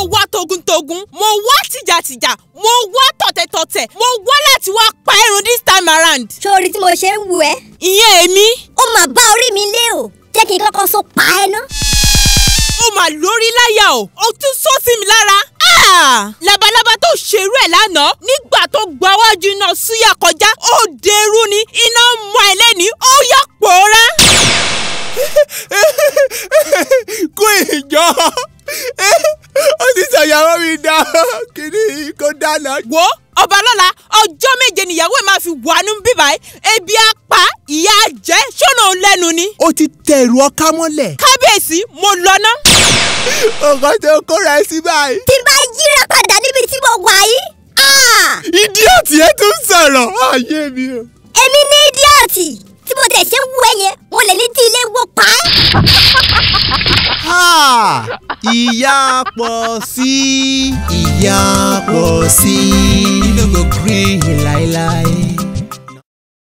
wá togun-togun mo wá tìjàtìjà mo wá tọ̀tẹ̀tọ̀tẹ̀ mo wá láti wá pa irun this time around. sórí tí mo ṣe ń wù ẹ́ ìyẹn èmi ó mà bá orí mi lé o jẹ́ kí n kọ́kọ́ so pa ẹ́ ná. ó mà lórí láyà o ó tún sọ sí mi lára. Ah! labalábá tó ṣerú ẹ̀ lánàá nígbà tó gba wájú iná súyà kọjá ó dẹrú ni iná mọ ẹ lẹ́ni ó yà pòórá. kó ìjọ ó ti sọ̀yàwó mi dá kíní kó dáná. wo ọba lọ́la ọjọ́ méje nìyàwó ẹ̀ máa fi wà nù bíbá ẹ̀ ebi apá ìyá jẹ́ ṣọ́nà lẹ́nu ni. ó ti tẹ̀rù ọká mọ́lẹ̀. kábíyèsí mo lọ ná. ọkọ tó kóra ẹ sí báyìí. tí n bá yíra padà níbi tí mo wà yìí. ah! ìdíọ̀tì ẹ tún sọ̀rọ̀ ayé mi o. èmi ní ídíọ̀tì tí mo tẹ̀ ṣe ń wú ẹ yẹn mo lè ní tí ilé wó pa ẹ́. Ha! ìyá pọ̀ sí ìyá pọ̀ sí. you no go gree láíláí.